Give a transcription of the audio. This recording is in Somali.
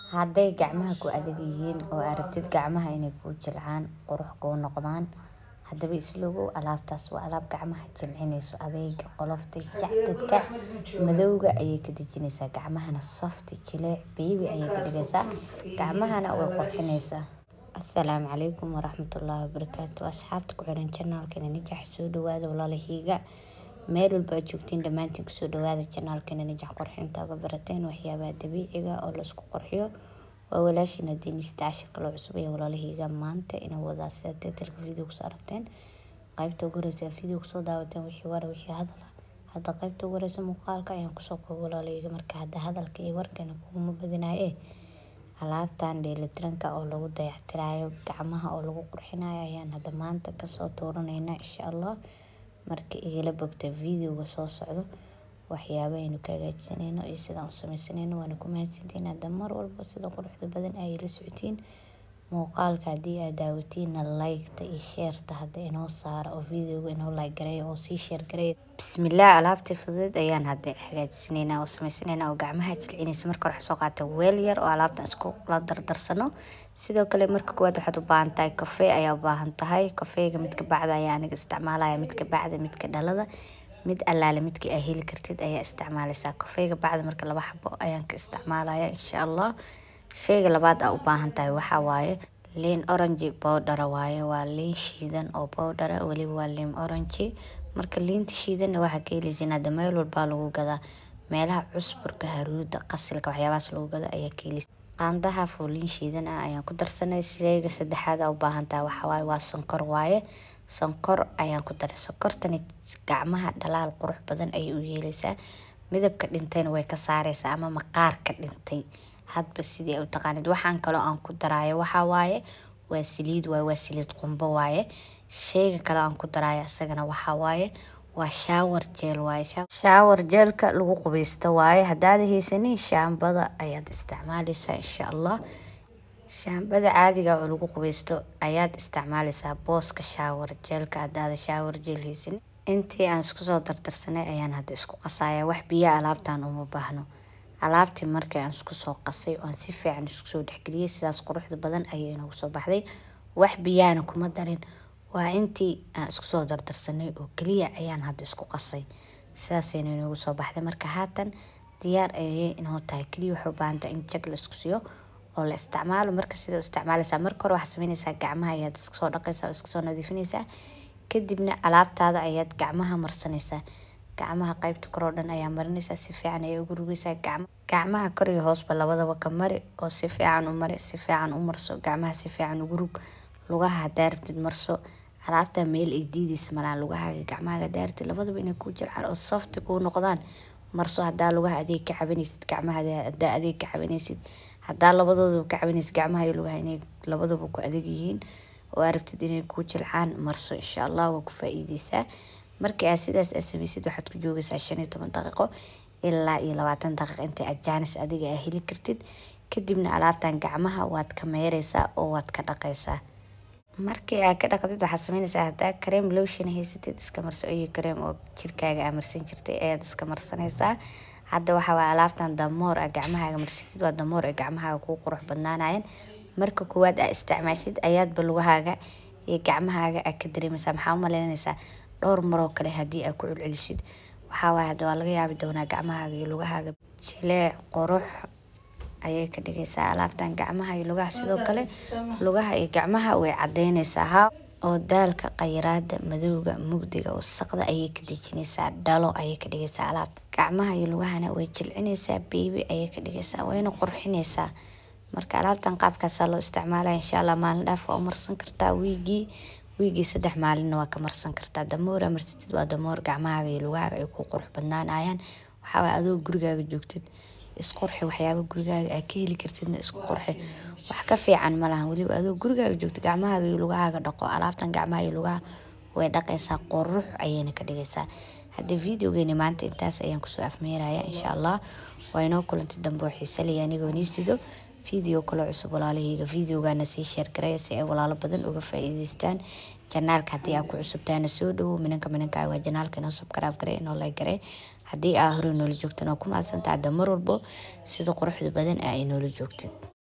hadday gacmaha ku adag yihiin oo aragtid gacmaha inay kuu jilcaan qurux kuu noqdaan haddaba islogow alaabtaas waa alaab gacmaha jilcinayso adeyga qolofta jacdadka madowga ayay ka dejinaysaa gacmahana softi jileec beebi ayay ka dhigaysaa gacmahana way qurxinaysaa assalaamu calaykum waraxmatullaahi wabarakaatu asxaabta ku xiran janaalkeena nijax soo dhawaada walaalahiiga meel walba aad joogtiin dhammaantiin kusoo dhawaada janaalkeena nijax qurxinta uga barateen waxyaabaha dabiiciga oo laisku qurxiyo waa walaashina diinista cashirka loo cusub ee walaalahiiga maanta inay wadaa sida titalka video kusoo aragteen qaybta ugu horeysa video kusoo daawateen wixii wara wixii hadala hadda qaybta ugu horeysa muuqaalka ayaan kusoo koobo walaalahiiga marka hadda hadalka iyo warkeena kuguma badinaye alaabtan dheelitiranka oo lagu dayactirayo gacmaha oo lagu qurxinayo ayaan hadda maanta kasoo tuuranaynaa insha allah marka igala bogta videoga soo socdo waxyaaba aynu ka hagaajisanayno iyo sidaan u sameysanayno waana ku mahadsantiin hadda mar walba sida quruxda badan ayay la socotiin muuqaalka haddii aad daawatiinna like-ta iyo sheerta hadda inoo saara oo videoga inoo like gareeya oo sii sheer gareeya bismillaah alaabtii fududeed ayaan hadda hagaajisanaynaa oo sameysanaynaa oo gacmaha jilcinaysa marka hore waxaa soo qaata weel yar oo alaabtan isku la dardarsano sidoo kale marka koowaad waxaad u baahan tahay kafee ayaa u baahan tahay kafeega midka bacda ayaa aniga isticmaalaya midka bacda midka dhalada mid allaale midkii aa heli kartid ayaa isticmaalaysaa kafeega bacda marka laba xabo ayaan ka isticmaalaya insha allah sheyga labaad aa u baahan tahay waxaa waaye liin orange bowdhara waaye waa liin shiidan oo bowdhara weliba waa liin orange marka liinta shiidanna waxaa ka heleysiin hadda meel walbaa lagu gadaa meelaha cusburka haruuda qasilka waxyaabahaas lagu gado ayaa ka heleysa qaandaha fooliin shiidan ah ayaan ku darsanay sheyga saddexaad aa u baahan tahay waxaa waaye waa sonkor waaye sonkor ayaan ku daray sonkortani gacmaha dhalaal qurux badan ayay u yeeleysaa midabka dhintayna way ka saareysaa ama maqaarka dhintay hadba sidii ay u taqaanid waxaan kaloo aan ku daraayo waxaa waaye waa saliid waaye waa saliid qumbo waaye sheyga kale aan ku daraayo isagana waxaa waaye waa shaawar jeel waaye shaawar jeelka lagu qubeysto waaye haddaad haysanin shaambada ayaad isticmaaleysaa insha allah shaambada caadiga oo lagu qubeysto ayaad isticmaaleysaa booska shaawar jeelka haddaada shaawar jeel haysanin intii aan isku soo dardarsanay ayaan hadda isku qasaya wax biyo alaabtan uma baahno alaabtii markii aan isku soo qasay oon si fiican isku soo dhexgeliyey sidaas quruxda badan ayay inoogu soo baxday wax biyahana kuma darin waa intii aan isku soo dardarsanay oo keliya ayaan hadda isku qasay sidaasayna inoogu soo baxday marka haatan diyaar ayay inoo tahay keliya waxay u baahan tahay in jag la isku siiyo oo la isticmaalo marka sida u isticmaaleysaa marka hore waxaa sameyneysaa gacmaha ayaad iska soo dhaqaysaa oo iska soo nadiifinaysaa kadibna alaabtaada ayaad gacmaha marsanaysaa gacmaha qaybta koroo dhan ayaa marinaysaa si fiican ayaa ugu rugaysaa gacmaha kor iyo hoosba labadaba ka mari oo si fiican u mari si fiican u marso gacmaha si fiican ugu rug lugaha hadaa rabtid marso alaabta meel ay diideysa malaan lugahaaga gacmahaga hadaa rabtid labadaba inay kuu jilcaan oo softi kuu noqdaan marso hadaa lugaha adeeg ka cabanaysid gacmaha hadaa adeeg ka cabanaysid hadaa labadoodaba ka cabanaysid gacmaha iyo lugaha inay labadaba ku adeeg yihiin oo aad rabtid inay kuu jilcaan marso insha allah waa ku faa-iideysaa markii aad sidaas aad sameysid waxaad ku joogaysaa shan iyo toban daqiiqo ilaa iyo labaatan daqiiq inta aad jaanis adiga aa heli kartid kadibna alaabtan gacmaha waad ka meereysaa oo waad ka dhaqaysaa markii aad ka dhaqdid waxaad sameyneysaa hadaa kareem lotion haysatid iska marso iyo kareem oo jirkaaga aa marsan jirtay ayaad iska marsanaysaa hadda waxaa waaya alaabtan damoor aa gacmahaaga marsatid waa damoor ee gacmahaaga kuu qurux badnaanayeen marka koowaad aa isticmaashid ayaadba lugahaaga iyo gacmahaaga aa ka dareemaysaa maxaa u maleynaysaa dhowr maroo kale haddii aa ku celcelisid waxaa waaye hadda waa laga yaabi doonaa gacmahaaga iyo lugahaaga jileec qurux ayay ka dhigaysaa alaabtan gacmaha iyo lugaha sidoo kale lugaha iyo gacmaha way cadeyneysaa ha oo daalka khayraada madowga mugdiga wasaqda ayay ka dejinaysaa dhalo ayay ka dhigaysaa alaabta gacmaha iyo lugahana way jilcinaysaa beebi ayay ka dhigaysaa wayna qurxinaysaa marka alaabtan qaabkaasaa loo isticmaalaya insha allah maalin dhaaf waa u marsan kartaa wiigii wiigii saddex maalinna waa ka marsan kartaa damoora marsatid waa damoor gacmahaaga iyo lugahaaga ay ku qurux badnaanayaan waxaa waay adoo gurigaaga joogtid isqurxi waxyaaba gurigaaga aa ka heli kartidna isku qurxi wax ka fiican ma lahan weliba adoo gurigaaga joogtid gacmahaaga iyo lugahaaga dhaqo alaabtan gacmaha iyo lugaha way dhaqaysaa qurux ayayna ka dhigaysaa hadda videogeeni maanta intaas ayaan kusoo afmeeraya insha allah waa inoo kulantay dambe oo xiisalaya anigoo nii sido video kale cusub walaalahayga videogana sii sheer garaya si ay walaalo badan uga faa-iideystaan janaalka haddii aa ku cusubtaana soo dhawow minanka minanka waa janaalka inoo subkaraab garay inoo like garay haddii aa hore noola joogtan oo ku mahadsantaha hadda mar walbo sida quruxda badan aa inoola joogtid